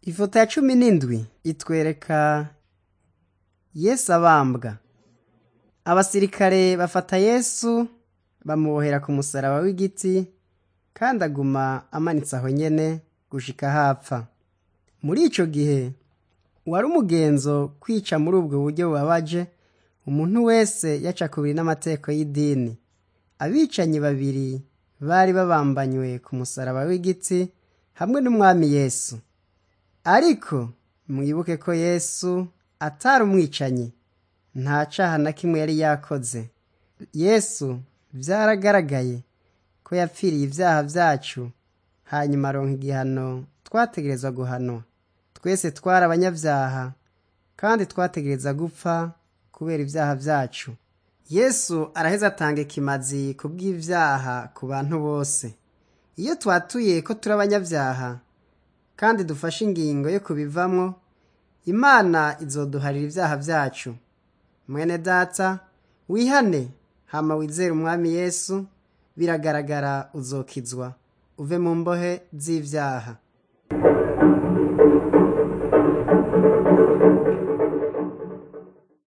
ifoto ya cumi n'indwi itwereka yesu abambwa abasirikare bafata yesu bamubohera ku musaraba w'igiti kandi aguma amanitse aho nyene gushika hapfa muri ico gihe wari umugenzo kwica muri ubwo buryo bubabaje umuntu wese yaca kubiri n'amategeko y'idini abicanyi babiri bari babambanywe ku musaraba w'igiti hamwe n'umwami yesu ariko mwibuke ko yesu atari umwicanyi nta caha na kimwe yari yakoze yesu vyaragaragaye ko yapfiriye ivyaha vyacu hanyuma aronka igihano twategerezwa guhanwa twese twari abanyavyaha kandi twategereza gupfa kubera ivyaha vyacu yesu araheza atanga ikimazi ku bw'ivyaha ku bantu bose iyo twatuye ko turi abanyavyaha kandi dufashe ingingo yo kubivamwo imana izoduharira ivyaha vyacu mwene data wihane hama wizere umwami yesu biragaragara uzokizwa uve mu mbohe z'ivyaha